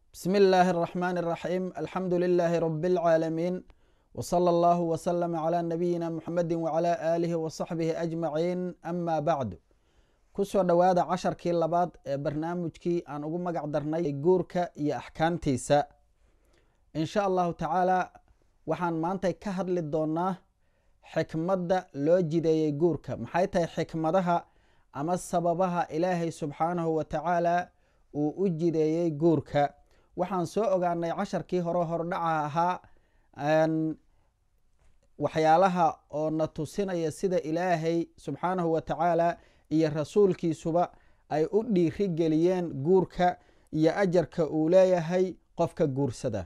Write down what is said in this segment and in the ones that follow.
بسم الله الرحمن الرحيم الحمد لله رب العالمين وصلى الله وسلم على نبينا محمد وعلى آله وصحبه أجمعين أما بعد kusoo dhowaada casharkii labaad ee barnaamijkii aan ugu magac darnay guurka iyo axkaamtiisa insha allahu tacaala waxaan maanta ka hadli doonaa xikmadda loo jideeyey guurka maxay tahay xikmadaha ama sababaha ilaahay subxaanahu wa tacaala uu u jideeyey guurka waxaan soo ogaanay casharkii hore hordhaca ahaa waxyaalaha oo na tusinaya sida ilaahay subxaanahu wa tacaala iyo rasuulkiisuba ay u dhiiri geliyeen guurka iyo ajarka uu leeyahay qofka guursada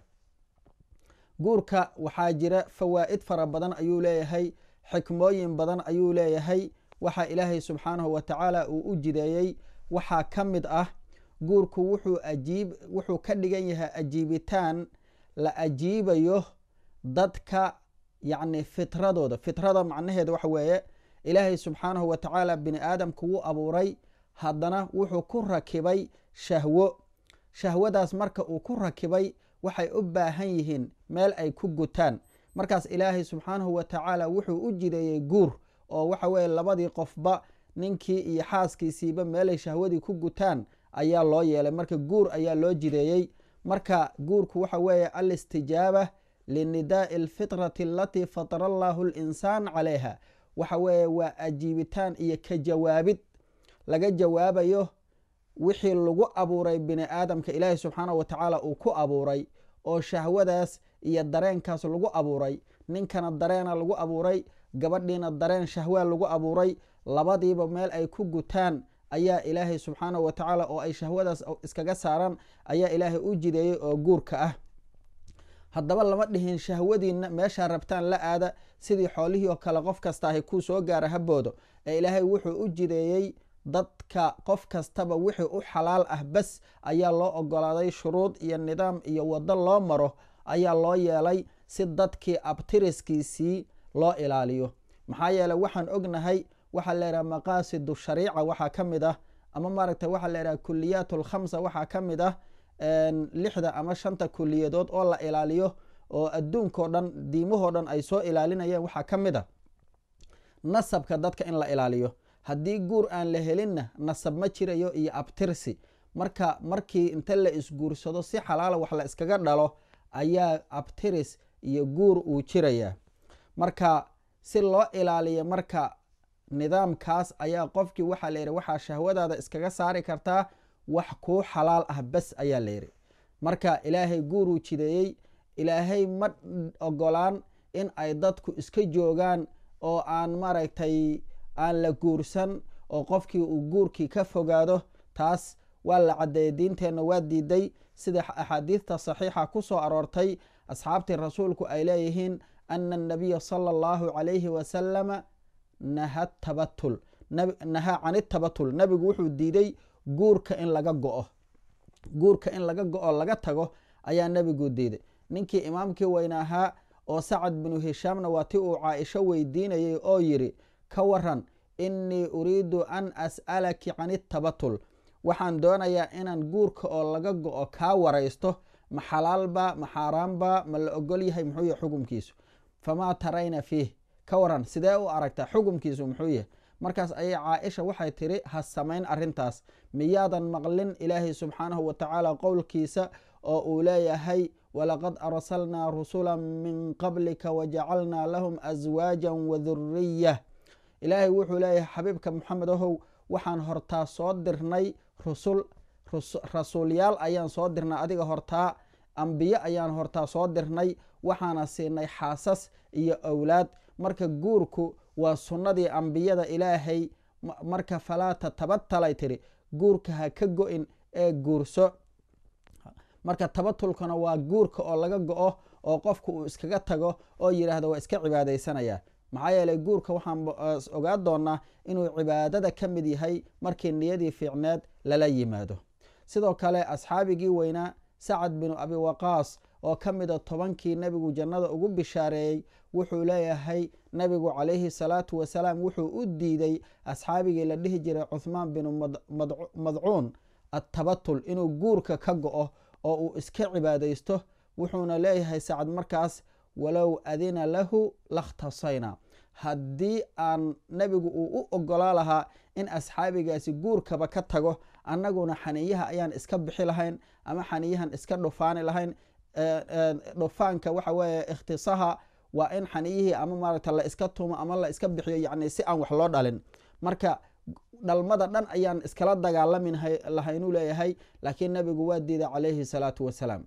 guurka waxaa jira fawaa'id fara badan ayuu leeyahay xikmooyin badan ayuu leeyahay waxa ilaahay subxaanahu wa tacaala uu u jideeyey waxaa ka mid ah guurku wuxuu ajiib wuxuu ka dhigan yahay ajiibitaan la ajiibayo dadka yacni fitradooda fitrada macnaheeda waxa weeye ilaahay subxaanahu wa tacaala bini aadamku wuu abuuray haddana wuxuu ku rakibay shahwo shahwadaas marka uu ku rakibay waxay u baahan yihiin meel ay ku gutaan markaas ilaahay subxaanahu wa tacaala wuxuu u jideeyey guur oo waxa weeye labadii qofba ninkii iyo xaaskiisiiba meelay shahwadii ku gutaan ayaa loo yeelay marka guur ayaa loo jideeyey marka guurku waxa weeye alistijaaba linidaa'i alfitrati alatii fatara allahu linsaan calayha waxa weeye waa ajiibitaan iyo ka jawaabid laga jawaabayo wixii lagu abuuray bini aadamka ilaahay subxaanahu wa tacaala uu ku abuuray oo shahwadaas iyo dareenkaas lagu abuuray ninkana dareena lagu abuuray gabadhiina dareen shahwaa lagu abuuray labadiiba meel ay ku gutaan ayaa ilaahay subxaanahu wa tacaala oo ay shahwadaas iskaga saaraan ayaa ilaahay u jideeyey oo guurka ah haddaba lama dhihin shahwadiina meeshaa rabtaan la aada sidii xoolihii oo kale qof kasta ahy kuu soo gaara haboodo ee ilaahay wuxuu u jideeyey dadka qof kastaba wixii u xalaal ah bas ayaa loo ogolaaday shuruud iyo nidaam iyo waddo loo maro ayaa loo yeelay si dadkii abtiriskiisii loo ilaaliyo maxaa yeeley waxaan ognahay waxaa layidhaha maqaasidu shariica waxaa ka mid ah ama maaragtay waxaa layidhaha kuliyaat alkhamsa waxaa ka mid ah lixda ama shanta kuliyadood oo la ilaaliyo oo adduunkao dhan diimahoo dhan ay soo ilaalinayeen waxaa ka mid a nasabka dadka in la ilaaliyo haddii guur aan la helinna nasab ma jirayo iyo abtirsi marka markii inta la isguursado si xalaala wax la iskaga dhalo ayaa abtiris iyo guur uu jirayaa marka si loo ilaaliyo marka nidaamkaas ayaa qofkii waxaa la yidhi waxaa shahwadaada iskaga saari kartaa wax kuu xalaal ah bes ayaa la yidhi marka ilaahay guuruu jideeyey ilaahay ma ogolaan in ay dadku iska joogaan oo aan maaragtay aan la guursan oo qofkii uu guurkii ka fogaado taas waa la caddeeyey diinteenna waa diiday sida axaadiidta saxiixa ku soo aroortay asxaabtii rasuulku ay leeyihiin ana anabiya sala allahu calayhi wasalama naha tabatul nahaa can itabatul nabigu wuxuu diiday guurka in laga go-o guurka in laga go-o laga tago ayaa nebigu diiday ninkii imaamkii weyna ahaa oo sacad binu hishaamna waa ti uu caaisho weydiinayay oo yidhi ka waran innii uriidu an as'alaki can itabatul waxaan doonayaa inaan guurka oo laga go-o kaa waraysto ma xalaalba ma xaaraamba ma la ogol yahay muxuu yahay xukumkiisu famaa tarayna fiih ka waran sidee u aragtaa xukumkiisu muxuu yahay markaas ayay caaisha waxay tiri ha samayn arrintaas miyaadan maqlin ilaahay subxaanahu wa tacaala qowlkiisa oo uu leeyahay walaqad arsalnaa rusula min qablika wajacalnaa lahum aswaajan waduriyah ilaahay wuxuu leeyahay xabiibka moxamed ahow waxaan hortaa soo dirnay rusul rasuulyaal ayaan soo dirnay adiga hortaa ambiye ayaan hortaa soo dirnay waxaana siinay xaasas iyo owlaad marka guurku waa sunnadii ambiyada ilaahay marka falaa tatabatalay tiri guurka ha ka go-in ee guurso marka tabatulkana waa guurka oo laga go-o oo qofku uu iskaga tago oo yidhaahdo waa iska cibaadaysanaya maxaa yeeley guurka waxaan ogaa doonaa inuu cibaadada ka mid yahay markii niyadii fiicneed lala yimaado sidoo kale asxaabigii weynaa sacad binu abi waqaas oo ka mida tobankii nebigu jannada ugu bishaareeyey wuxuu leeyahay nebigu calayhi salaatu wasalaam wuxuu u diiday asxaabigii la dhihi jiray cuhmaan binu madcuun attabatul inuu guurka ka go-o oo uu iska cibaadaysto wuxuuna leeyahay sacad markaas walow adina lahu lakhtasayna haddii aan nebigu uu u ogolaa lahaa in asxaabigaasi guurkaba ka tago annaguna xaniyaha ayaan iska bixi lahayn ama xaniyahan iska dhufaani lahayn dhufaanka waxa weeye ikhtisaha waa in xaniyihii ama maaragta la iska tumo ama la iska bixiyo yacni si aan wax loo dhalin marka dhalmada dhan ayaan iskala dagaalami lahaynuu leeyahay laakiin nebigu waa diiday calayhi salaatu wasalaam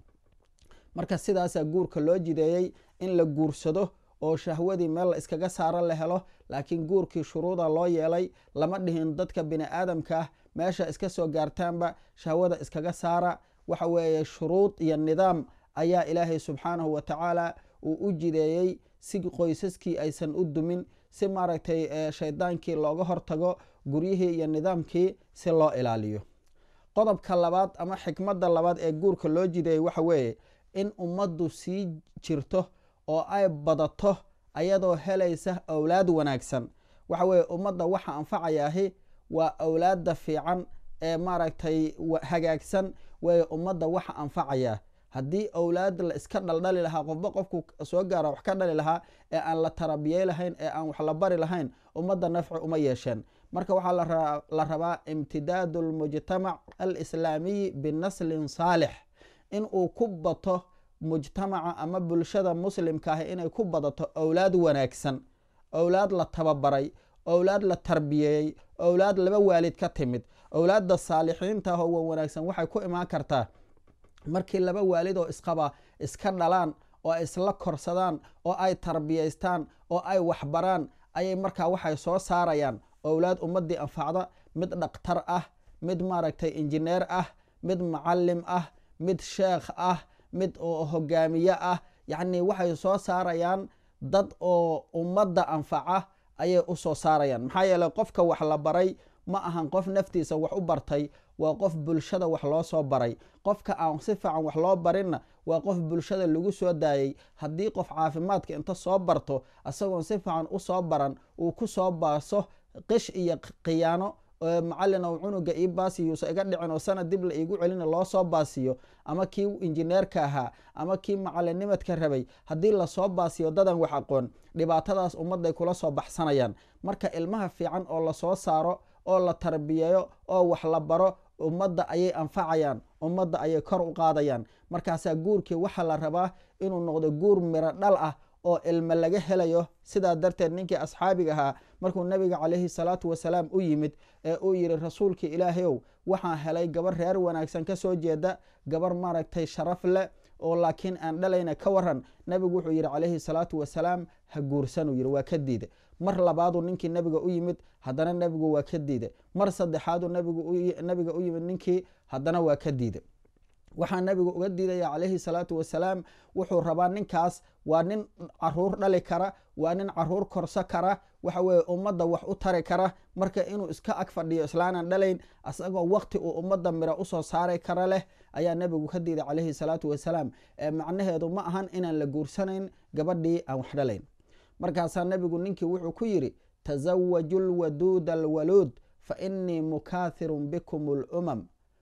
marka sidaasaa guurka loo jideeyey in la guursado oo shahwadii meel la iskaga saaro la helo laakiin guurkii shuruuda loo yeelay lama dhihin dadka bini aadamka ah meesha iska soo gaartaanba shahwada iskaga saara waxa weeye shuruud iyo nidaam ayaa ilaahay subxaanahu wa tacaala uu u jideeyey si qoysaskii aysan u dumin si maaragtay shaydaankii looga hortago guryihii iyo nidaamkii si loo ilaaliyo qodobka labaad ama xikmadda labaad ee guurka loo jideeyey waxa weeye in ummaddu sii jirto oo ay badato ayadoo helaysa owlaad wanaagsan waxa weeye ummadda waxa anfacayaahi waa owlaadda fiican ee maaragtay hagaagsan weeye ummadda waxa anfacayaa haddii owlaad la iska dhaldhali lahaa qofba qofku soo gaara wax ka dhali lahaa ee aan la tarabiyey lahayn ee aan wax la bari lahayn ummadda nafci uma yeesheen marka waxaa la rabaa imtidaadu lmujtamac alislaamiyi binaslin saalix in uu ku bato mujtamaca ama bulshada muslimka ah inay ku badato owlaad wanaagsan owlaad la tababaray owlaad la tarbiyeeyey owlaad laba waalid ka timid owlaadda saalixiinta ah oo wan wanaagsan waxay ku imaan kartaa markii laba waalid oo isqaba iska dhalaan oo ay isla korsadaan oo ay tarbiyaystaan oo ay waxbaraan ayay markaa waxay soo saarayaan owlaad ummadii anfacda mid dhaktar ah mid maaragtay injineer ah mid macalim ah mid sheekh ah mid oo hogaamiye ah yacni waxay soo saarayaan dad oo ummadda anfaca ayay u soo saarayaan maxaa yeeley qofka wax la baray ma ahan qof naftiisa wax u bartay waa qof bulshada wax loo soo baray qofka aan si fiican wax loo barinna waa qof bulshada lagu soo daayey haddii qof caafimaadka inta soo barto isagoon si fiican u soo baran uu ku soo baaso qish iyo khiyaano macalin ou cunuga ii baasiyuusa iga dhicin oo sanad dib la iigu celina loo soo baasiyo ama kii injineerka ahaa ama kii macalinimadka rabay haddii lasoo baasiyo dadan wax aqoon dhibaatadaas ummadday kula soo baxsanayaan marka ilmaha fiican oo lasoo saaro oo la tarbiyeeyo oo wax la baro ummadda ayay anfacayaan ummadda ayay kor u qaadayaan markaasaa guurkii waxaa la rabaa inuu noqdo guur miro dhal ah oo ilmo laga helayo sidaa darteed ninkii asxaabiga ahaa markuu nabiga calayhi salaatu wasalaam u yimid ee uu yidhi rasuulkii ilaahayow waxaan helay gabar reer wanaagsan ka soo jeeda gabar maaragtay sharaf leh oo laakiin aan dhalayna ka waran nabigu wuxuu yidhi calayhi salaatu wasalaam ha guursanuu yidhi waa ka diida mar labaaduu ninkii nabiga u yimid haddana nabigu waa ka diida mar saddexaaduu nabiga u yimid ninkii haddana waa ka diida waxaa nabigu uga diidaya calayhi salaatu wasalaam wuxuu rabaa ninkaas waa nin caruur dhali kara waa nin caruur korso kara waxa weye ummadda wax u tari kara marka inuu iska ag fadhiyo islaanan dhalayn asagoo waqti uu ummadda miro usoo saari kara leh ayaa nabigu ka diiday calayhi salaatu wasalaam ee macnaheedu ma ahan inaan la guursanayn gabadhii aan wax dhalayn markaasaa nabigu ninkii wuxuu ku yidhi tasawaju lwaduuda alwaluud fa inii mukaahirun bikum lumam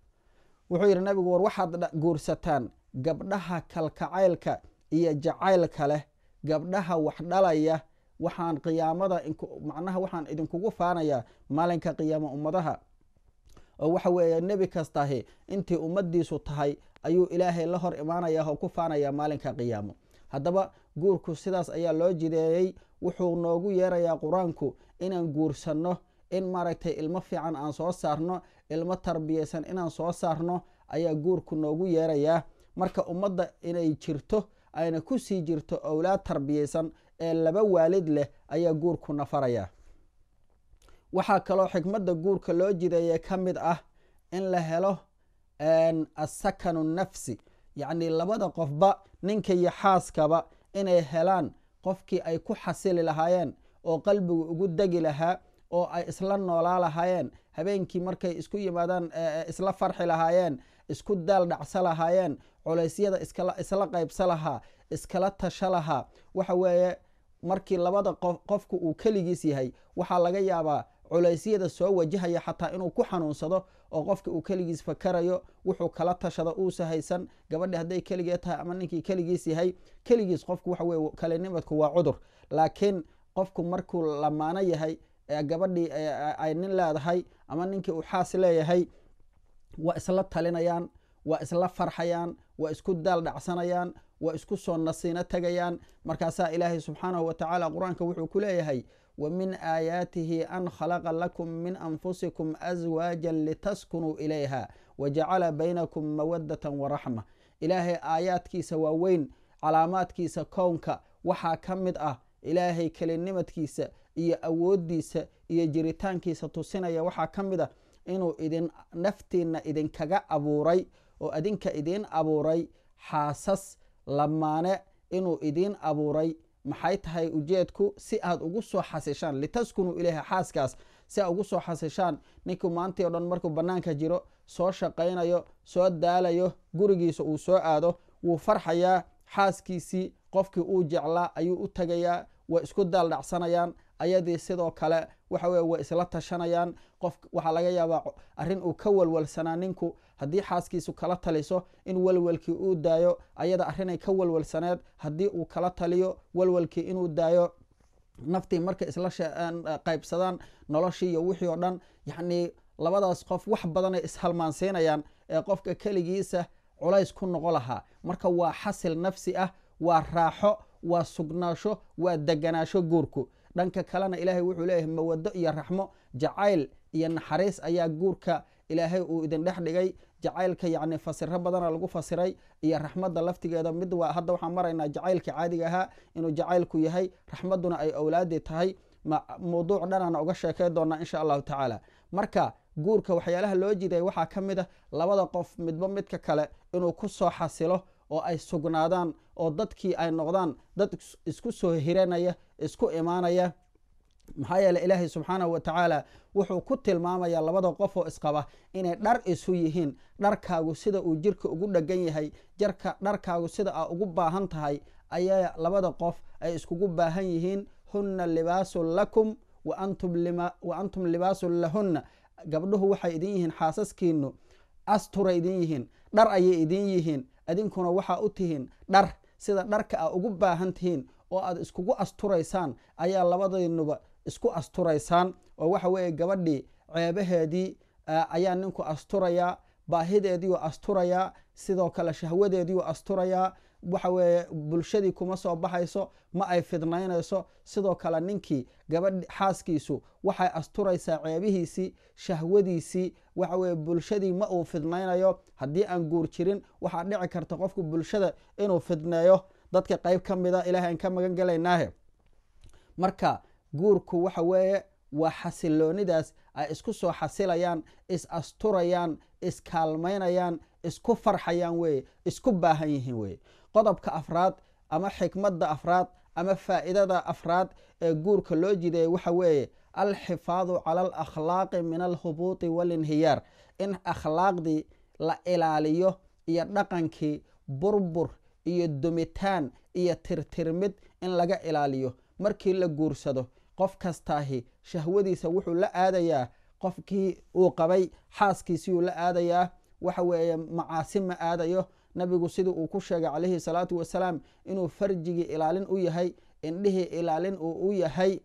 wuxuu yidhi nabigu war waxaad guursataan gabdhaha kalkacaylka iyo jacaylka leh gabdhaha wax dhalaya waxaan qiyaamada macnaha waxaan idinkugu faanayaa maalinka qiyaamo ummadaha oo waxa weeye nebi kastahi intii ummadiisu tahay ayuu ilaahay la hor imaanaya oo ku faanaya maalinka qiyaamo haddaba guurku sidaas ayaa loo jideeyey wuxuu noogu yeerayaa qur-aanku inaan guursanno in maaragtay ilmo fiican aan soo saarno ilmo tarbiyaysan inaan soo saarno ayaa guurku noogu yeerayaa marka ummadda inay jirto ayna ku sii jirto owlaad tarbiyaysan ee laba waalid leh ayaa guurku nafaraya waxaa kaloo xikmadda guurka loo jideeye ka mid ah in la helo asakanu nafsi yacni labada qofba ninka iyo xaaskaba inay helaan qofkii ay ku xasili lahaayeen oo qalbigu ugu degi lahaa oo ay isla noolaa lahaayeen habeenkii markay isku yimaadaan isla farxi lahaayeen isku daal dhacsa lahaayeen culeysyada isla qaybsa lahaa iskala tasha lahaa waxa weeye markii labada qofku uu keligiis yahay waxaa laga yaabaa culaysyada soo wajahaya xataa inuu ku xanuunsado oo qofka uu keligiis fakarayo wuxuu kala tashado uusa haysan gabadhi hadday keligee tahay ama ninkii keligiis yahay keligiis qofku waxa weye kalinimadku waa cudur laakiin qofku markuu lamaano yahay gabadhii ay nin leedahay ama ninkii uu xaas leeyahay waa isla talinayaan waa isla farxayaan waa isku daal dhacsanayaan waa isku soo nasiino tegayaan markaasaa ilaahay subxaanahu watacaala qur-aanka wuxuu ku leeyahay wa min aayaatihi an khalaqa lakum min anfusikum aswaajan litaskunuu ilayha wa jacala baynakum mawadatan waraxma ilaahay aayaadkiisa waaweyn calaamaadkiisa kownka waxaa ka mid ah ilaahay kelinimadkiisa iyo awooddiisa iyo jiritaankiisa tusinaya waxaa ka mid ah inuu idin naftiinna idinkaga abuuray oo adinka idiin abuuray xaasas lamaane inuu idiin abuuray maxay tahay ujeedku si aad ugu soo xasishaan litaskunuu ilayha xaaskaas si aad ugu soo xasishaan ninkuu maantii o dhan markuu bannaanka jiro soo shaqaynayo soo daalayo gurigiisa uu soo aado wuu farxayaa xaaskiisii qofkii uu jeclaa ayuu u tagayaa way isku daal dhacsanayaan ayadii sidoo kale waxa weye way isla tashanayaan qof waxaa laga yaabaa arrin uu ka walwalsanaa ninku haddii xaaskiisu kala taliso in walwalkii uu daayo ayada arrinay ka walwalsaneed haddii uu kala taliyo walwalkii inuu daayo naftii markay isla qaybsadaan noloshii iyo wixii oo dhan yacnii labadaas qof wax badanay ishalmaansiinayaan ee qofka keligiisa culays ku noqo lahaa marka waa xasil nafsi ah waa raaxo waa sugnaasho waa deganaasho guurku dhanka kalena ilaahay wuxuu leeyahay mawado iyo raxmo jacayl iyo naxariis ayaa guurka ilaahay uu idin dhex dhigay jacaylka yacni fasiro badana lagu fasiray iyo raxmadda laftigeeda mid waa hadda waxaan maraynaa jacaylka caadiga ahaa inuu jacaylku yahay raxmadduna ay owlaadii tahay mawduuc dhanaana uga sheekay doonaa insha allahu tacaala marka guurka waxyaalaha loo jiday waxaa ka mid a labada qof midba midka kale inuu ku soo xasilo oo ay sugnaadaan oo dadkii ay noqdaan dad isku soo hiranaya isku imaanaya maxaa yeele ilaahay subxaanahu wa tacaala wuxuu ku tilmaamayaa labada qof oo isqaba inay dhar isu yihiin dharkaagu sida uu jirka ugu dhegan yahay jarka dharkaagu sida aa ugu baahan tahay ayaa labada qof ay iskugu baahan yihiin hunna libaasun lakum wa antum libaasun lahunna gabdhuhu waxay idin yihiin xaasaskiinu asturay idin yihiin dhar ayay idin yihiin adinkuna waxaa u tihiin dhar sida dharka aa ugu baahan tihiin oo aad iskugu asturaysaan ayaa labadaynuba isku asturaysaan oo waxa weeye gabadhii ceebaheedii ayaa ninku asturayaa baahideediiu asturayaa sidoo kale shahwadeediiu asturayaa waxa weeye bulshadii kuma soo baxayso ma ay fidnaynayso sidoo kale ninkii gabadh xaaskiisu waxay asturaysaa ceebihiisii shahwadiisii waxa weye bulshadii ma uu fidnaynayo haddii aan guur jirin waxaa dhici karta qofku bulshada inuu fidneeyo dadka qayb ka mida ilahay aan ka magan gelaynaahe marka guurku waxa weeye waa xasiloonidaas ay isku soo xasilayaan is asturayaan iskaalmaynayaan isku farxayaan weye isku baahan yihiin weye qodobka afraad ama xikmadda afraad ama faa'iidada afraad ee guurka loo jideeyay waxa weeye alxifaadu cala alakhlaaqi min alhubuuti walinhiyaar in akhlaaqdii la ilaaliyo iyo dhaqankii burbur iyo dumitaan iyo tirtirmid in laga ilaaliyo markii la guursado qof kastaahi shahwadiisa wuxuu la aadayaa qofkii uu qabay xaaskiisiiyuu la aadayaa waxa weeye macaasi ma aadayo nabigu sidii uu ku sheegay calayhi salaatu wasalaam inuu farjigii ilaalin u yahay indhihii ilaalin uu u yahay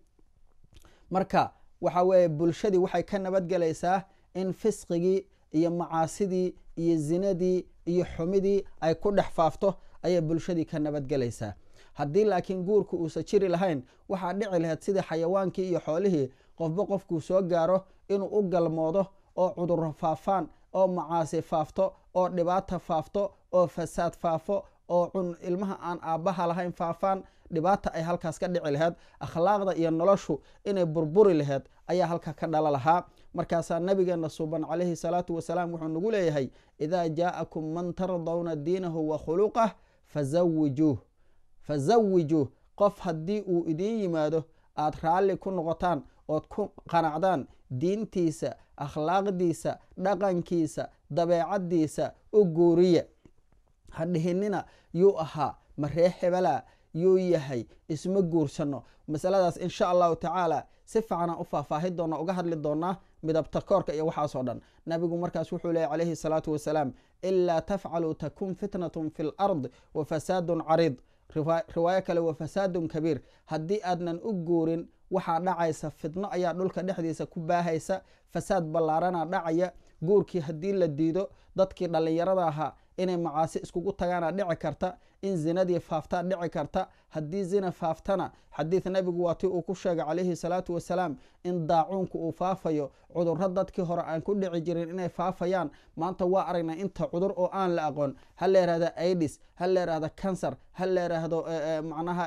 marka waxa weeye bulshadii waxay ka nabadgelaysaa in fisqigii iyo macaasidii iyo zinadii iyo xumidii ay ku dhex faafto ayay bulshadii ka nabadgelaysaa haddii laakiin guurku uusa jiri lahayn waxaa dhici lahayd sidii xayawaankii iyo xoolihii qofba qofkuu soo gaaro inuu u galmoodo oo cudurro faafaan oo macaasi faafto oo dhibaata faafto oo fasaad faafo oo cun ilmaha aan aabbaha lahayn faafaan dhibaata ay halkaas ka dhici lahayd akhlaaqda iyo noloshu inay burburi lahayd ayaa halka ka dhala lahaa markaasaa nabigeena suuban calayhi salaatu wasalaam wuxuu nagu leeyahay idaa jaa'akum man tardawna diinahu wa khuluqah fazawijuuh fazawijuuh qof haddii uu idiin yimaado aad raalli ku noqotaan ood ku qanacdaan diintiisa akhlaaqdiisa dhaqankiisa dabeecaddiisa u guuriya ha dhihinina yuu ahaa ma ree hebela yuu yahay isma guursano masaladaas insha allahu tacaala si fiicanaan u faahfaahi doona uga hadli doonaa midabta koorka iyo waxaasoo dhan nabigu markaas wuxuu leeyay calayhi salaatu wasalaam ilaa tafcaluu takun fitnatun fi lard wa fasaadun cariid riwaayo kale wa fasaadun kabiir haddii aadnan u guurin waxaa dhacaysa fitno ayaa dhulka dhexdiisa ku baahaysa fasaad ballaarana dhacaya guurkii haddii la diido dadkii dhallinyarada ahaa inay macaasi iskugu tagaana dhici karta in zinadii faaftaa dhici karta haddii zina faaftana xadiid nabigu waa ti uu ku sheegay calayhi salaatu wasalaam in daacuunku uu faafayo cudurro dadkii hore aan ku dhici jirin inay faafayaan maanta waa aragnaa inta cudur oo aan la aqoon ha la yihahda aidis ha la yihahda cancer ha la yidhaahdo macnaha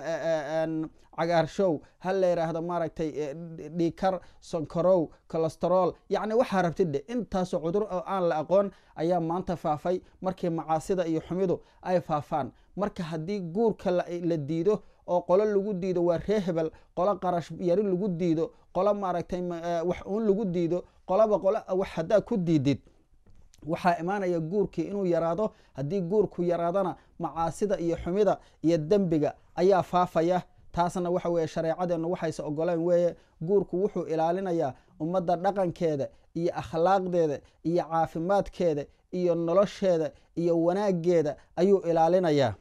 cagaarshow ha la yidhaahdo maaragtay dhiikar sonkarow colestarol yacni waxaa rabtidhe intaasoo cudur oo aan la aqoon ayaa maanta faafay markii macaasida iyo xumidu ay faafaan marka haddii guurka la diido oo qolo lagu diido waa ree hebel qolo qarash yari lagu diido qolo maaragtay wax uun lagu diido qoloba qolo wax haddaa ku diidid waxaa imaanaya guurkii inuu yaraado haddii guurku yaraadana macaasida iyo xumida iyo dembiga ayaa faafaya taasna waxa weeye shareecadeennu waxayse ogoleen weeye guurku wuxuu ilaalinayaa ummadda dhaqankeeda iyo akhlaaqdeeda iyo caafimaadkeeda iyo nolosheeda iyo wanaaggeeda ayuu ilaalinayaa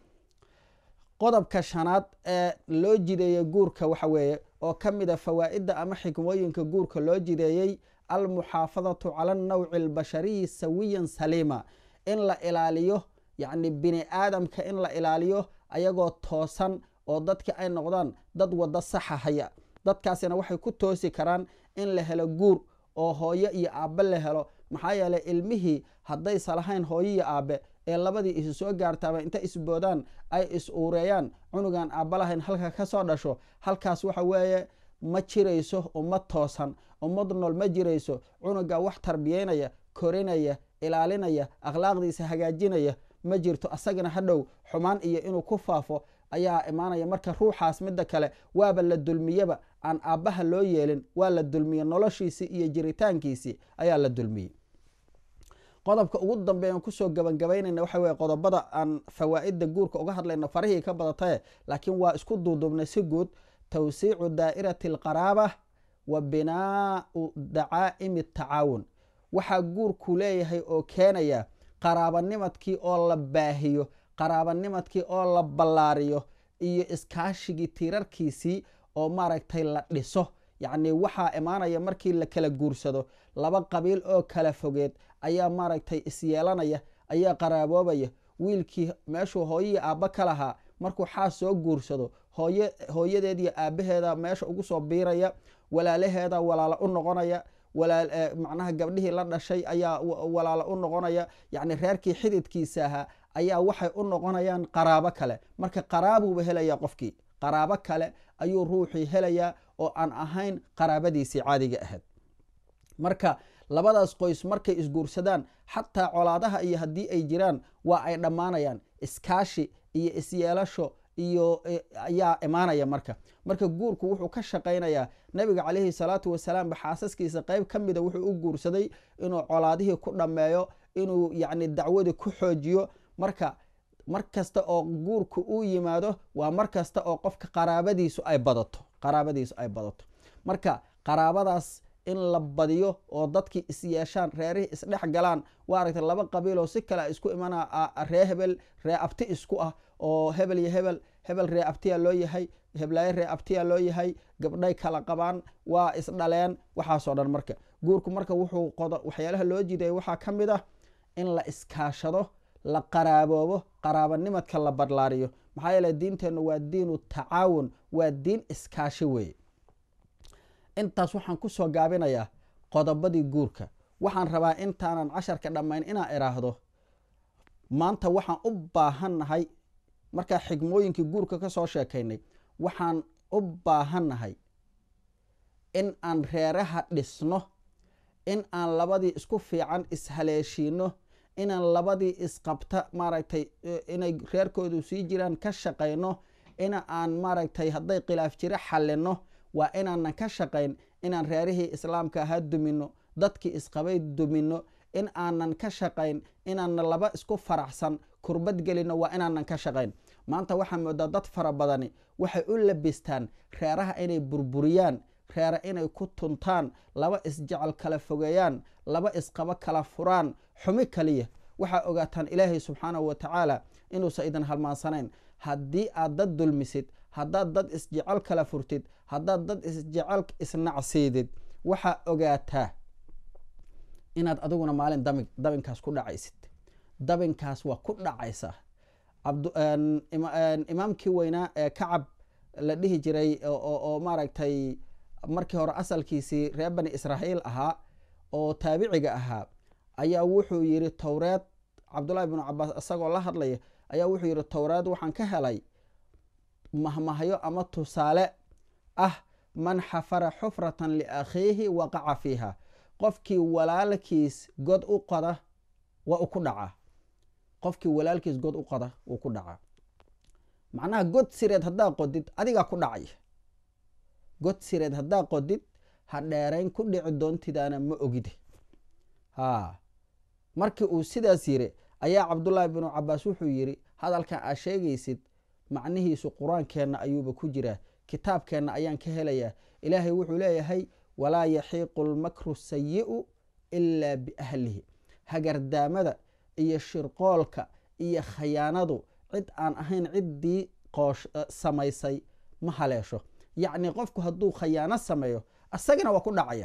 qodobka shanaad ee loo jideeyey guurka waxa weeye oo ka mid a fawaa'idda ama xikmooyinka guurka loo jideeyey almuxaafadatu cala annawci albashariyi sawiyan saliima in la ilaaliyo yacni bini aadamka in la ilaaliyo ayagoo toosan oo dadki ay noqdaan dad waddo saxa haya dadkaasina waxay ku toosi karaan in la helo guur oo hooyo iyo aabbe la helo maxaa yeeley ilmihii haddaysa lahayn hooyo iyo aabbe ee labadii isu soo gaartaaba inta isboodaan ay is uureeyaan cunugan aabba lahayn halka ka soo dhasho halkaas waxa weeye ma jirayso ummad toosan ummad nool ma jirayso cunuga wax tarbiyeynaya korinaya ilaalinaya akhlaaqdiisa hagaajinaya ma jirto asagana hadhow xumaan iyo inuu ku faafo ayaa imaanaya marka ruuxaas midda kale waaba la dulmiyeba aan aabbaha loo yeelin waa la dulmiye noloshiisii iyo jiritaankiisii ayaa la dulmiyey qodobka ugu dambeeyan kusoo gabagabaynayna waxa weye qodobada aan fawaa'idda guurka uga hadlayno farihii ka badatae laakiin waa isku duuduubnay si guud tawsiicu daa'irati alqaraaba wa binaau dacaa'imi tacaawun waxaa guurku leeyahay oo keenaya qaraabanimadkii oo la baahiyo qaraabanimadkii oo la ballaariyo iyo iskaashigii tiirarkiisii oo maaragtay la dhiso yacni waxaa imaanaya markii la kala guursado laba qabiil oo kala fogeed ayaa maaragtay isyeelanaya ayaa qaraaboobaya wiilkii meeshuu hooyihii aabba ka lahaa markuu xaas soo guursado hooye hooyadeed iyo aabbaheeda meesha ugu soo biiraya walaalaheeda walaalo u noqonaya macnaha gabdhihii la dhashay ayaa walaalo u noqonaya yacni reerkii xididkiisa ahaa ayaa waxay u noqonayaan qaraabo kale marka qaraabuuba helaya qofkii qaraabo kale ayuu ruuxii helayaa oo aan ahayn qaraabadiisii caadiga ahayd marka labadaas qoys markay isguursadaan xataa colaadaha iyo haddii ay jiraan waa ay dhammaanayaan iskaashi iyo isyeelasho iyo ayaa imaanaya marka marka guurku wuxuu ka shaqaynayaa nabiga calayhi salaatu wasalaam ba xaasaskiisa qeyb ka mida wuxuu u guursaday inuu colaadihii ku dhammeeyo inuu yacni dacwadii ku xoojiyo marka mar kasta oo guurku uu yimaado waa mar kasta oo qofka qaraabadiisu ay badato qaraabadiisu ay badato marka qaraabadaas in la badiyo oo dadkii is yeeshaan reerihii isdhex galaan waa aragtay laba qabiiloo si kale isku imana ree hebel ree abti isku ah oo hebel iyo hebel hebel ree abtiya loo yahay heblaayo ree abtiya loo yahay gabdhay kala qabaan waa isdhaleen waxaasoo dhan marka guurku marka wuxuu qodo waxyaalaha loo jiidaya waxaa ka mid ah in la iskaashado la qaraaboobo qaraabanimadka la badlaariyo maxaa yeele diinteennu waa diinu tacaawun waa diin iskaashi weeye intaas waxaan kusoo gaabinayaa qodobadii guurka waxaan rabaa intaanan casharka dhammayn inaan idhaahdo maanta waxaan u baahannahay markaa xigmooyinkii guurka ka soo sheekaynay waxaan u baahannahay in aan reeraha dhisno in aan labadii isku fiican ishaleeshiino inaan labadii isqabta maaragtay inay reerkoodu sii jiraan ka shaqayno in aan maaragtay hadday khilaaf jiro xallino waa inaanan ka shaqayn inaan reerihii islaamka ahaa dumino dadkii isqabay dumino in aanan ka shaqayn inaana laba isku faraxsan kurbad gelino waa inaanan ka shaqayn maanta waxaa moodaa dad fara badani waxay u labistaan reeraha inay burburiyaan reera inay ku tuntaan laba isjecel kala fogeeyaan laba isqabo kala furaan xumi kaliya waxaa ogaataan ilaahay subxaanahu wa tacaala inuusan idin halmaansanayn haddii aad dad dulmisid haddaad dad isjecel kala furtid haddaad dad isjecel isnacsiidid waxaa ogaataa inaad adiguna maalin dabinkaas ku dhacaysid dabinkaas waa ku dhacaysa imaamkii weynaa ee kacab la dhihi jiray oo maaragtay markii hore asalkiisii reer bani israa'iil ahaa oo taabiciga ahaa ayaa wuxuu yidhi towreed cabdullahi bnu cabaas isagoo la hadlaya ayaa wuxuu yidhi towreed waxaan ka helay mahmahyo ama tusaale ah man xafara xufratan liakhiihi waqaca fiiha qofkii walaalkiis god u qoda waa u ku dhacaa qofkii walaalkiis god u qoda wuu ku dhacaa macnaha god sireed haddaa qodid adigaa ku dhacay god sireed haddaa qodid ha dheerayn ku dhici doontidaana ma ogide ha markii uu sidaas yiri ayaa cabdullaahi binu cabaas wuxuu yidhi hadalkan aad sheegaysid macnihiisu qur-aankeenna ayuuba ku jiraa kitaabkeenna ayaan ka helayaa ilaahay wuxuu leeyahay walaa yaxiiqu lmakru sayi'u ilaa biahlihi hagardaamada iyo shirqoolka iyo khayaanadu cid aan ahayn ciddii qoosh samaysay ma haleesho yacni qofku hadduu khayaano sameeyo asagana waa ku dhacaya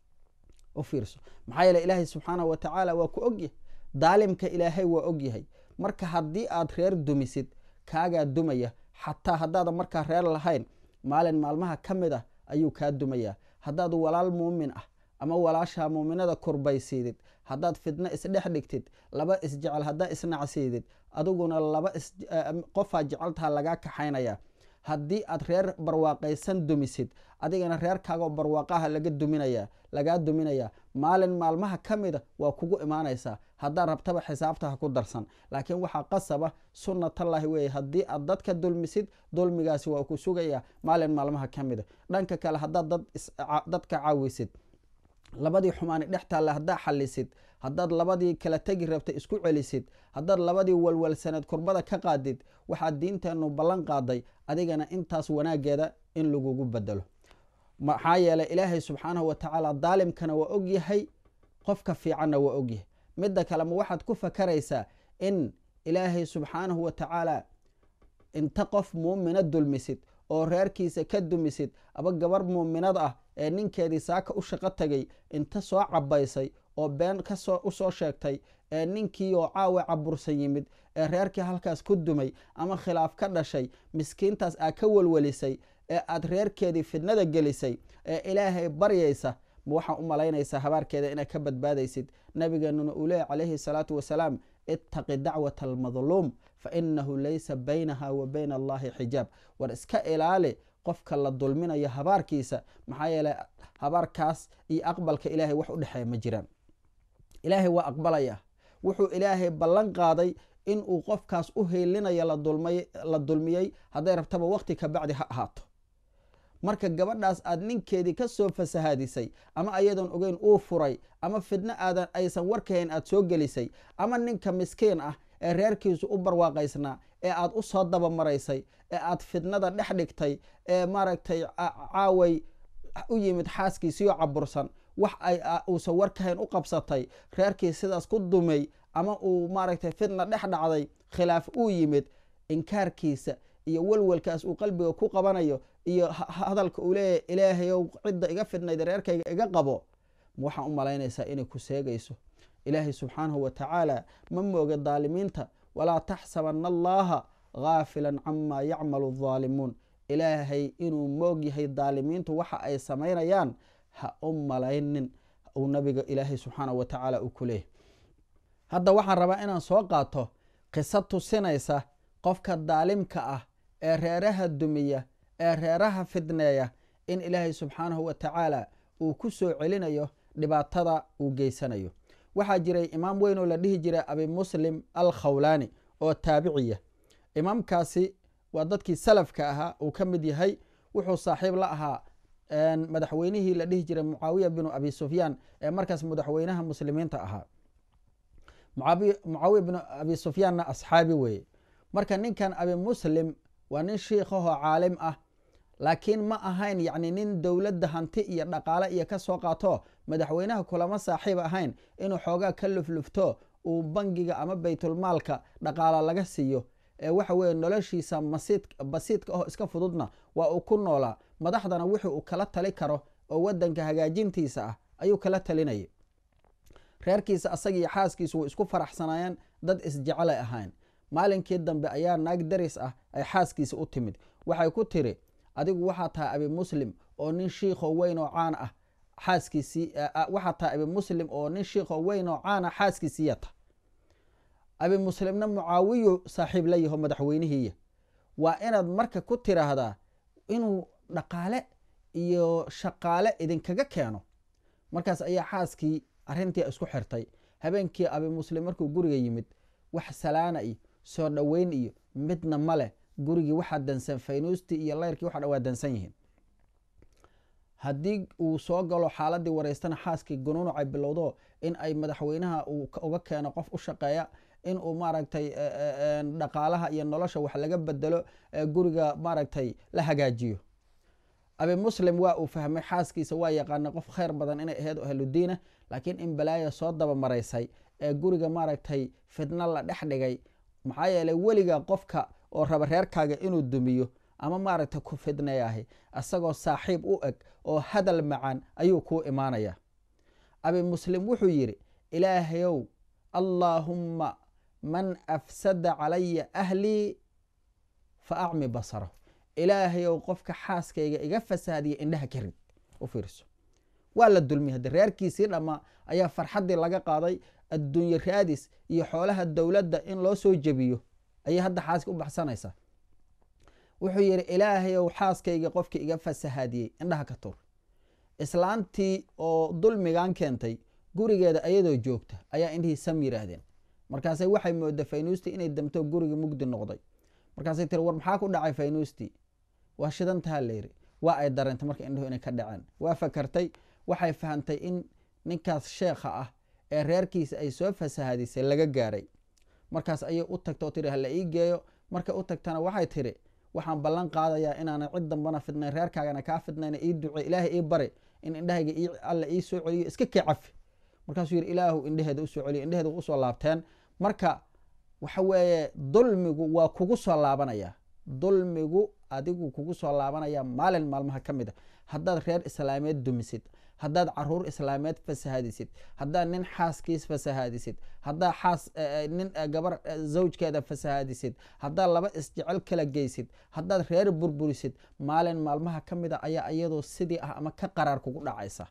u fiirso maxaa yeele ilaahay subxaanahu wa tacaala waa ku ogyahay daalimka ilaahay waa ogyahay marka haddii aad reer dumisid kaagaa dumaya xataa haddaadan markaa reer lahayn maalin maalmaha ka mid ah ayuu kaa dumayaa haddaad walaal muumin ah ama walaashaa muuminada kurbaysiidid haddaad fidno isdhex dhigtid laba isjecel haddaa isnacsiidid adiguna laba qofaa jeceltaha lagaa kaxaynaya haddii aad reer barwaaqaysan dumisid adigana reerkaagoo barwaaqaha laga duminaya lagaa duminaya maalin maalmaha ka mida waa kugu imaanaysaa haddaad rabtaba xisaabta ha ku darsan laakiin waxaa qasaba sunnatallaahi weeye haddii aad dadka dulmisid dulmigaasi waa ku sugaya maalin maalmaha ka mida dhanka kale haddaad dadka caawisid labadii xumaani dhex taalla haddaa xalisid haddaad labadii kala tegi rabta isku celisid haddaad labadii walwalsaneed kurbada ka qaadid waxaad diinteennu ballan qaaday adigana intaas wanaageeda in lagugu bedelo maxaa yeeley ilaahay subxaanahu wa tacaala daalimkana waa ogyahay qofka fiicanna waa ogyahay midda kale ma waxaad ku fakaraysaa in ilaahay subxaanahu wa tacaala inta qof muumina dulmisid oo reerkiisa ka dumisid aba gabar muuminad ah ee ninkeedii saaka u shaqo tagay inta soo cabaysay oo been kasoo usoo sheegtay ee ninkii oo caawa cabursan yimid ee reerkii halkaas ku dumay ama khilaaf ka dhashay miskiintaas aad ka welwelisay ee aad reerkeedii fidnada gelisay ee ilaahay baryaysa ma waxaa u malaynaysaa habaarkeeda inaad ka badbaadaysid nabigeenuna uu leeya calayhi salaatu wasalaam ittaqi dacwata almadluum fa inahu laysa baynaha wa bayna allahi xijaab war iska ilaali qofka la dulminayo habaarkiisa maxaa yeeley habaarkaas iyo aqbalka ilaahay wax u dhexeeya ma jiraan ilaahay waa aqbalaya wuxuu ilaahay ballan qaaday inuu qofkaas u heylinayo la dulmiyey hadday rabtaba waqti ka bacdi ha ahaato marka gabadhaas aad ninkeedii ka soo fasahaadisay ama ayadoon ogeyn uu furay ama fidno aadan aysan warkahayn aad soo gelisay ama ninka miskiin ah ee reerkiisu u barwaaqaysnaa ee aad u soo dabamaraysay ee aad fidnada dhex dhigtay ee maaragtay caaway u yimid xaaskiisiyo cabursan wax ay uusan warkahayn u qabsatay reerkii sidaas ku dumay ama uu maaragtay fidna dhex dhacday khilaaf uu yimid inkaarkiisa iyo welwelkaas uu qalbiga ku qabanayo iyo hadalka uu leeyahy ilaahayow cidda iga fidnayd reerkayga iga qabo waxaan u malaynaysaa inay ku seegayso ilaahay subxaanahu wa tacaala ma mooga daalimiinta walaa taxsabana allaha gaafilan camaa yacmalu daalimuun ilaahay inuu moog yahay daalimiintu waxa ay samaynayaan ha u malaynin uu nabiga ilaahay subxaanahu wa tacaala uu ku leeyahy hadda waxaan rabaa inaan soo qaato qiso tusinaysa qofka daalimka ah ee reeraha dumiya ee reeraha fidneeya in ilaahay subxaanahu wa tacaala uu ku soo celinayo dhibaatada uu geysanayo waxaa jiray imaam weyn oo la dhihi jiray abi muslim al khawlaani oo taabiciya imaamkaasi waa dadkii salafka ahaa uu ka mid yahay wuxuu saaxiib la ahaa madaxweynihii la dhihi jiray mucaawiya binu abi sufyaan ee markaas madaxweynaha muslimiinta ahaa mucaawiya bnu abi sufyaanna asxaabi weeye marka ninkan abi muslim waa nin shiikhahoo caalim ah laakiin ma ahayn yacni nin dowladda hanti iyo dhaqaale iyo ka soo qaato madaxweynaha kulama saaxiib ahayn inuu xoogaa ka luflufto uu bangiga ama baytulmaalka dhaqaala laga siiyo ee waxa weeye noloshiisa basiidka aho iska fududna waa uu ku noolaa madaxdana wixii uu kala tali karo oo wadanka hagaajintiisa ah ayuu kala talinayay reerkiisa asaga iyo xaaskiisu way isku faraxsanaayeen dad isjecelay ahayn maalinkii dambe ayaa naag daris ah ay xaaskiisa u timid waxay ku tiri adigu waxaa tahay abi muslim oo nin shiikho weyn oo caan ah xaaskiisii waxaa tahay abi muslim oo nin shiikho weyn oo caana xaaskiisiiyata abi muslimna mucaawiyu saaxiib la yaho madaxweynihiiya waa inaad marka ku tiraahdaa inuu dhaqaale iyo shaqaale idinkaga keeno markaas ayaa xaaskii arrintii isku xirtay habeenkii abi muslim markuu guriga yimid wax salaana iyo soo dhoweyn iyo midna maleh gurigii waxaa dansan faynuustii iyo layrkii waxa dhan waa dansan yihiin haddii uu soo galo xaaladii wareystana xaaskii gunuunucay bilowdo in ay madaxweynaha uu uga keeno qof u shaqeeya in uu maaragtay dhaqaalaha iyo nolosha wax laga bedelo guriga maaragtay la hagaajiyo abi muslim waa uu fahmay xaaskiisa waa yaqaana qof khayr badan inay ahayd ahludiina laakiin in balaaya soo dabamaraysay ee guriga maaragtay fidno la dhex dhigay maxaa yeeley weliga qofka oo raba reerkaaga inuu dumiyo ama maaragtay ku fidnayahay isagoo saaxiib u eg oo hadal macaan ayuu kuu imaanaya abi muslim wuxuu yidhi ilaahayow allaahumma man afsada calaya ahlii fa acmi basarahu ilaahayow qofka xaaskayga iga fasaadiya indhaha ka rid u fiirso waa la dulmiyay haddi reerkiisii dhammaa ayaa farxaddii laga qaaday adduunye raadis iyo xoolaha dowladda in loo soo jebiyo ayay hadda xaaska u baxsanaysaa wuxuu yidhi ilaahayow xaaskayga qofkii iga fasahaadiyey indhaha ka tur islaantii oo dulmigan keentay gurigeeda ayadoo joogta ayaa indhihii sam yidhaahdeen markaasay waxay mooda faynuustii inay damto gurigii mugdi noqday markaasay tiri war maxaa ku dhacay faynuustii waa shidantaha layidhi waa ay dareentay marka indhuhu inay ka dhaceen waa fakartay waxay fahamtay in ninkaas sheekha ah ee reerkiisa ay soo fasahadisay laga gaaray markaas ayay u tagta oo tiri hala ii geeyo markay u tagtana waxay tiri waxaan ballan qaadayaa inaana cid dambana fidnayn reerkaagana kaa fidnayna ii duce ilaahay ii bari in indhahayga alla ii soo celiyo iska kee cafi markaasuu yidhi ilaahu indheheeda usoo celiyo indheheeda usoo laabteen marka waxa weeye dulmigu waa kugu soo laabanaya dulmigu adigu kugu soo laabanaya maalin maalmaha ka mid a haddaad reer islaameed dumisid haddaad caruur islaameed fasahadisid haddaad nin xaaskiis fasahadisid haddaad xaas nin gabar zawjkeeda fasahadisid haddaad laba isjecel kala geysid haddaad reer burburisid maalin maalmaha ka mid a ayaa iyadoo sidii ah ama ka qaraar kugu dhacaysa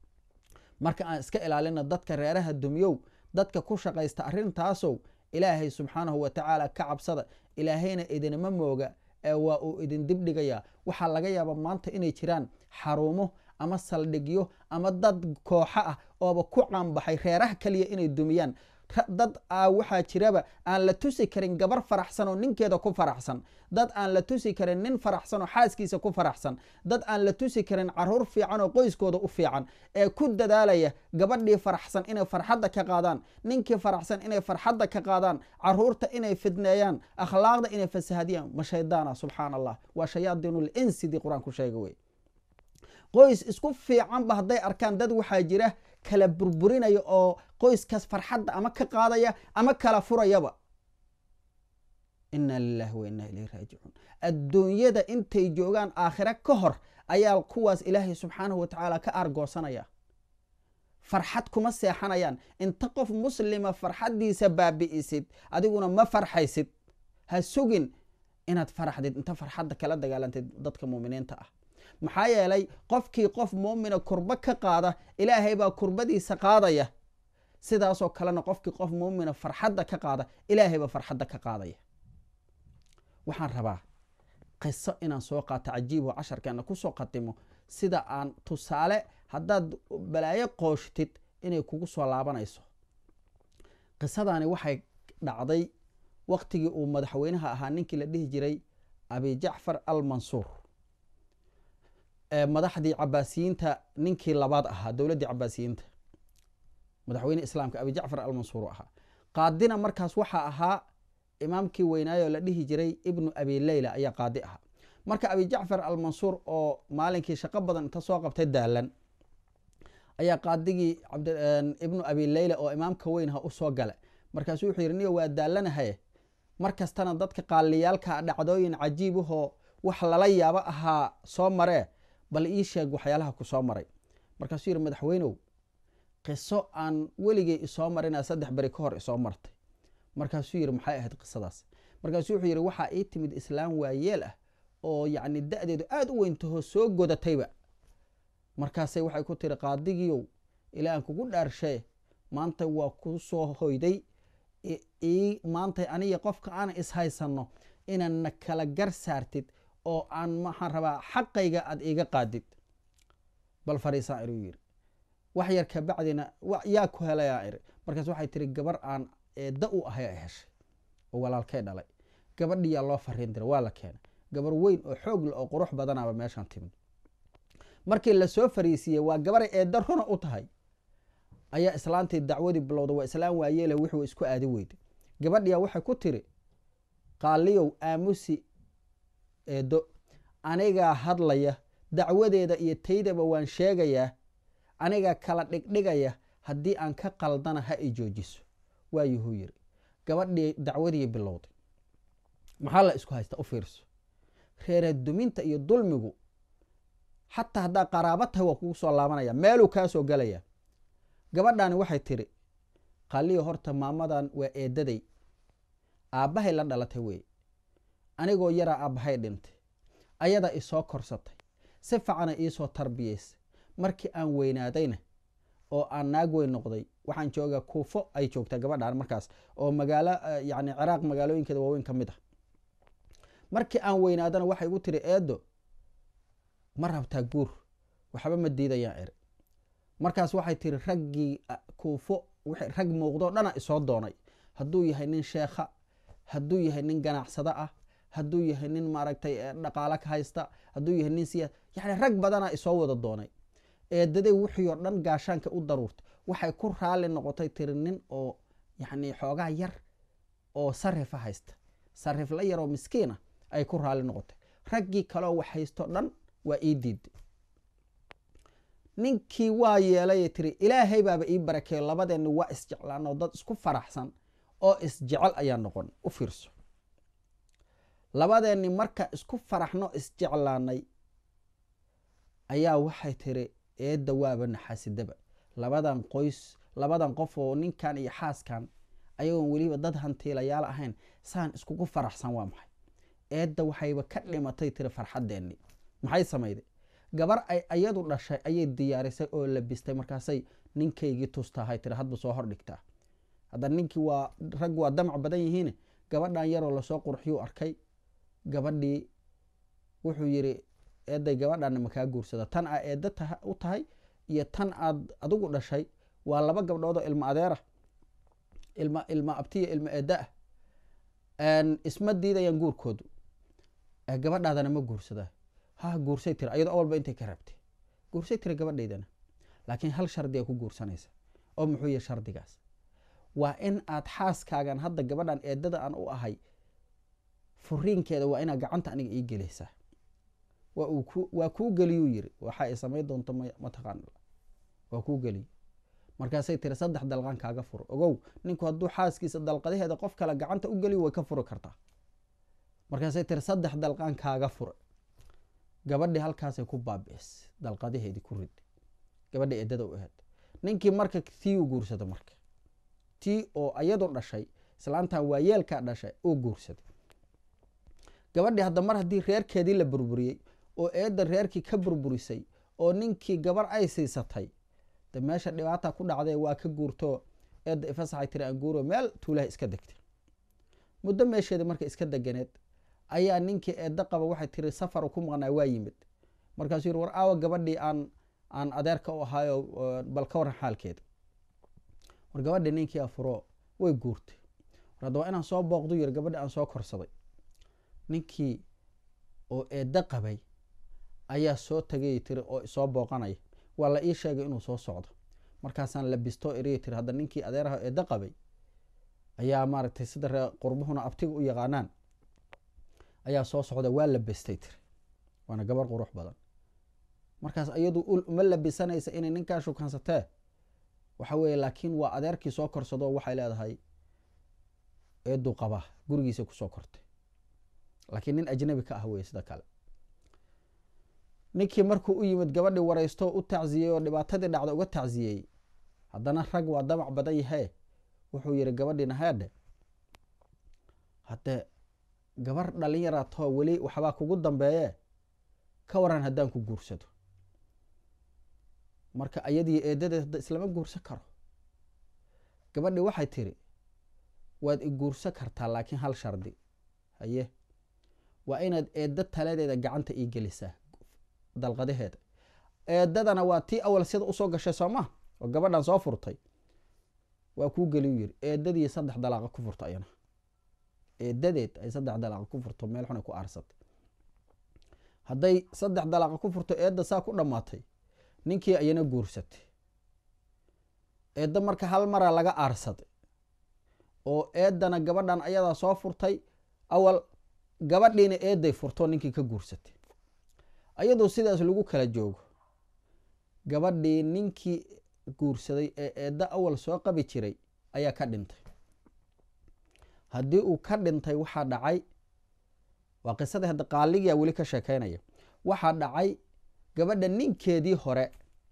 marka aan iska ilaalino dadka reeraha dumyow dadka ku shaqaysta arrintaasow ilaahay subxaanahu wa tacaala ka cabsada ilaahayna idinama mooga ee waa uu idin dibdhigayaa waxaa laga yaabaa maanta inay jiraan xarumo ama saldhigyo ama dad kooxo ah ooba ku caanbaxay reeraha kaliya inay dumiyaan dad waxaa jiraba aan la tusi karin gabar faraxsan oo ninkeeda ku faraxsan dad aan la tusi karin nin faraxsan oo xaaskiisa ku faraxsan dad aan la tusi karin caruur fiican oo qoyskooda u fiican ee ku dadaalaya gabadhii faraxsan inay farxadda ka qaadaan ninkii faraxsan inay farxadda ka qaadaan caruurta inay fidneeyaan akhlaaqda inay fasahadiyaan ma shaydaana subxaan allah waa shayaadiinul insidii qur-aanku sheega wey qoys isku fiicanba hadday arkaan dad waxaa jira kala burburinaya oo qoyskaas farxadda ama ka qaadaya ama kala furayaba ina lilahi wa ina ilayhi raajicuun adduunyada intay joogaan aakhira ka hor ayaa kuwaas ilaahay subxaanahu wa tacaala ka aargoosanaya farxad kuma seexanayaan inta qof muslima farxaddiisa baabi'isid adiguna ma farxaysid ha sugin inaad faraxdid inta farxadda kala dagaalantid dadka muuminiinta ah maxaa yeelay qofkii qof muumina kurbo ka qaada ilaahay baa kurbadiisa qaadaya sidaasoo kalena qofkii qof muumina farxadda ka qaada ilaahay baa farxadda ka qaadaya waxaan rabaa qiso inaan soo qaato cajiib oo casharkeena kusoo qadimo sida aan tusaale haddaad balaayo qooshtid inay kugu soo laabanayso qisadani waxay dhacday waqtigii uu madaxweynaha ahaa ninkii la dhihi jiray abi jacfar al mansuur madaxdii cabaasiyiinta ninkii labaad ahaa dowladdii cabaasiyiinta madaxweyne islaamka abi jacfar almansuur ahaa qaadina markaas waxaa ahaa imaamkii weynaayo la dhihi jiray ibnu abi leyla ayaa qaadi ahaa marka abi jacfar almansuur oo maalinkii shaqo badan inta soo qabtay daalan ayaa qaadigii ibnu abi leyla oo imaamka weynha usoo gala markaasuu wuxuu yidhi niyo waa daalanahaye mar kastana dadka qaaliyaalka dhacdooyin cajiibahoo wax lala yaabo ahaa soo maree bal ii sheeg waxyaalaha ku soo maray markaasuu yidhi madaxweynow qiso aan weligay isoo marinaa saddex beri ka hor isoo martay markaasuu yidhi maxay ahayd qisadaas markaasuu wuxuu yidhi waxaa ii timid islaam waayeel ah oo yacni da-deedu aada u weyntaho soo godatayba markaasay waxay ku tiri qaadigiiow ilaa aan kugu dhaarshaye maanta waa ku soo hoyday maanta aniga qofka aan ishaysanno inaadna kala gar saartid oo aan maxaan rabaa xaqayga aada iiga qaadid bal fariisaan inuu yidhi wax yar kabacdina yaa ku helayaa iri markaas waxay tiri gabar aan eedda u ahay ay heshay oo walaalkay dhalay gabadhiyaa loo fariin diray waa la keenay gabar weyn oo xoog leh oo qurux badanaaba meeshaan timid markii lasoo fariisiiyey waa gabaray eedda runa u tahay ayaa islaantii dacwadii bilowda waa islaam waayeele wixuu isku aadi weyday gabadhiyaa waxay ku tiri qaaliyow aamusi eeddo anigaa hadlaya dacwadeeda iyo taydaba waan sheegayaa anigaa kala dhigdhigaya haddii aan ka qaldana ha i joojiso waayuhuu yiri gabadhii dacwadii bilowday maxaa la isku haysta u fiirso reeraduminta iyo dulmigu xataa haddaa qaraaba tahay waa kugu soo laabanaya meeluu kaa soo gelaya gabadhaani waxay tiri qaaliyo horta maamadan waa eedaday aabbahay la dhalatay weeye anigoo yaraa aabbahay dhintay ayadaa isoo korsatay si ficana iisoo tarbiyaysay markii aan weynaadayna oo aan naag weyn noqday waxaan joogaa kuufo ay joogtaa gabadhaan markaas oo magaalo yani ciraaq magaalooyinkeeda waaweyn ka mid ah markii aan weynaadana waxay igu tiri eedo ma rabtaa guur waxba ma diidayaan eri markaas waxay tiri raggii kuufo rag muuqdoo dhana isoo doonay hadduu yahay nin sheekha hadduu yahay nin ganacsado ah hadduu yahay nin maaragtay dhaqaalo ka haysta hadduu yahay nin siya yani rag badana isoo wada doonay eedaday wixii oo dhan gaashaanka u daruurtay waxay ku raali noqotay tiri nin oo yani xoogaa yar oo sarifa haysta sarif la yaroo miskiina ay ku raali noqotay raggii kaleoo wax haysto dhan waa ii diiday ninkii waa yeelay tiri ilaahay baaba ii barakeeyo labadeenni waa isjeclaanoo dad isku faraxsan oo isjecel ayaa noqon u fiirso labadeenni marka isku faraxno isjeclaanay ayaa waxay tiri eedda waaba naxaasidaba labadan qoys labadan qof oo ninkan iyo xaaskan ayagoon weliba dad hantiilayaal ahayn saan iskugu faraxsan waa maxay eedda waxayba ka dhimatay tiri farxaddeenni maxay samayday gabar ay ayadu dhashay ayay diyaarisay oo labistay markaasay ninkaygii tustahay tiri hadba soo hordhigtaa hadda ninkii waa rag waa damac badan yihiin gabadhan yaroo lasoo qurxiyuu arkay gabadhii wuxuu yiri eeday gabadhaana makaa guursada tan aa eedda u tahay iyo tan aad adigu dhashay waa laba gabdhood oo ilma adeerah ilma ilma abtiya ilma eedda ah isma diidayaan guurkoodu gabadhaadana ma guursadaa ha guursay tiri ayadoo awalba intay ka rabtay guursay tiri gabadhaydana laakiin hal shardi a ku guursanaysa oo muxuu yahay shardigaas waa in aad xaaskaagan hadda gabadhan eedada aan u ahay furiinkeeda waa inaad gacanta aniga ii gelaysaa waa kuu geliyuu yiri waxa ay samayn doonto mataqaan waa kuu geliy markaasay tiri saddex dalqan kaaga furo ogow ninku hadduu xaaskiisa dalqadaheeda qof kale gacanta u geliy way ka furi kartaa markaasay tiri saddex dalqan kaaga fura gabadhii halkaasay ku baabi'is dalqadaheedii ku rid gabadhii eedada u aheed ninkii marka tii u guursada marka tii oo ayadu dhashay islaantan waayeelkaa dhashay uu guursaday gabadhii hadda mar haddii reerkeedii la burburiyey oo eedda reerkii ka burburisay oo ninkii gabar ay siisatay de meesha dhibaata ku dhacdee waa ka guurto eedda ifasaxay tiri aan guuro meel tuulaha iska degtay muddo meesheeda marka iska deganeed ayaa ninkii eedda qaba waxay tiri safar ku maqnaa waa yimid markaasuu yiri war aawa gabadhii aan aan adeerka u ahaayo bal ka waran xaalkeeda war gabadhii ninkii afuro way guurtay war hadda waa inaan soo booqdu yiri gabadhii aan soo korsaday ninkii oo eedda qabay ayaa soo tagay tiri oo isoo booqanaya waa la ii sheegay inuu soo socdo markaasaan labisto eriya tiri hadda ninkii adeeraha eedda qabay ayaa maaragtay sida ree qurbuhuna abtiga u yaqaanaan ayaa soo socda waa labestay tiri waana gabar qurux badan markaas iyadu uma labisanaysa inay ninkaa shukansatee waxa weeye laakiin waa adeerkii soo korsado waxay leedahay eeduu qabaa gurigiisa kusoo kortay laakiin nin ajnabi ka ah weye sida kale ninkii markuu u yimid gabadhii waraysto u tacziyey oo dhibaatadii dhacda uga tacziyey haddana rag waa damac badan yahe wuxuu yihi gabadhiina heedhe haddee gabar dhalinyaratoo weli waxbaa kugu dambeeye ka waran haddaan ku guursado marka ayadii eedadeed hadda islama guursan karo gabadhii waxay tiri waad i guursan kartaa laakiin hal shardi haye waa inaad eedda taladeeda gacanta ii gelisaa dalqadaheeda eedadana waa tii awal sida usoo gashay soo ma oo gabadhan soo furtay waa kuu geliyu yiri eedadii saddex dalaaqa ku furto ayana eedadeed ay saddex dalaaqa ku furto meel xun ay ku aarsatay hadday saddex dalaaqa ku furto eedda saa ku dhammaatay ninkii ayana guursatay eedda marka hal maraa laga aarsaday oo eeddana gabadhan ayadaa soo furtay awal gabadhiina eedday furto ninkii ka guursatay ayadoo sidaas lagu kala joogo gabadhii ninkii guursaday ee eedda awal soo qabi jiray ayaa ka dhintay haddii uu ka dhintay waxaa dhacay waa qisadii hadda qaaligia weli ka sheekeynaya waxaa dhacay gabadha ninkeedii hore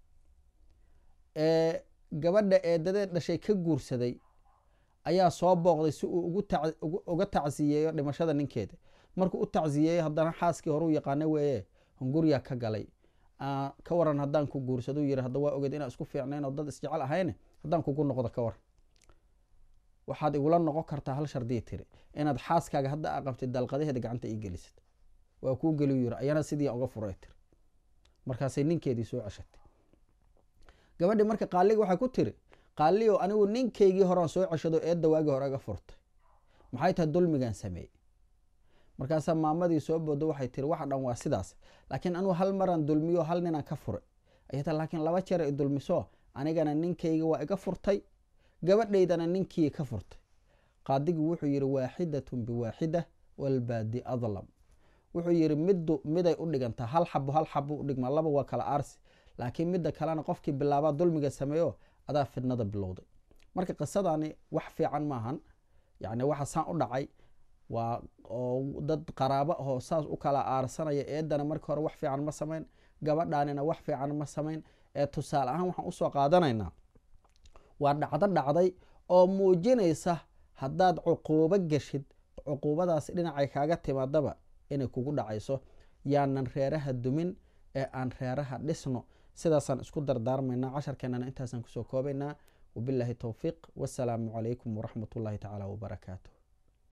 ee gabadha eedadeed dhashay ka guursaday ayaa soo booqday si uu uga tacsiyeeyo dhimashada ninkeeda markuu u tacsiyeeyo haddana xaaskii hore u yaqaana weeye hunguryaa ka galay ka waran haddaan ku guursado yiri hadda waa ogeed inaa isku fiicnayn oo dad isjecel ahayne haddaan kugu noqdo ka waran waxaad igula noqon kartaa hal shardiya tiri inaad xaaskaaga hadda a qabtid dalqadaheeda gacanta ii gelisad waa kuu geliyu yiri ayana sidii uga furay tiri markaasay ninkeedii soo ceshatay gabadhii marka qaaliga waxay ku tiri qaaliyo anigu ninkaygii horean soo ceshado eedda waagii hore ga furtay maxay tahay dulmigan sameeyey markaasaa maamadii soo boodo waxay tiri waxa dhan waa sidaas laakiin anugu hal maraan dulmiyo hal ninaan ka furay ayta laakiin laba jeer i dulmiso anigana ninkayga waa iga furtay gabadhaydana ninkii ka furtay qaadigu wuxuu yihi waaxidatun biwaaxida walbaadi adlam wuxuu yihi middu miday u dhigantaa hal xabo hal xabo u dhigma laba waa kala aarsi laakiin midda kalena qofkii bilaabaa dulmiga sameeyo adaa fidnada bilowday marka qisadani wax fiican maahan yani waxa saan u dhacay waa oo dad qaraabo ahoo saas u kala aarsanaya eedana markii hore wax fiican ma samayn gabadhaanina wax fiican ma samayn ee tusaale ahaan waxaan usoo qaadanaynaa waa dhacdo dhacday oo muujinaysa haddaad cuquubo geshid cuquubadaas dhinacay kaaga timaadaba inay kugu dhacayso yaanan reeraha dumin ee aan reeraha dhisno sidaasaan isku dardaarmaynaa casharkeenana intaasaan kusoo koobaynaa wabilaahi towfiiq wasalaamu calaykum waraxmat ullahi tacaala wabarakaatu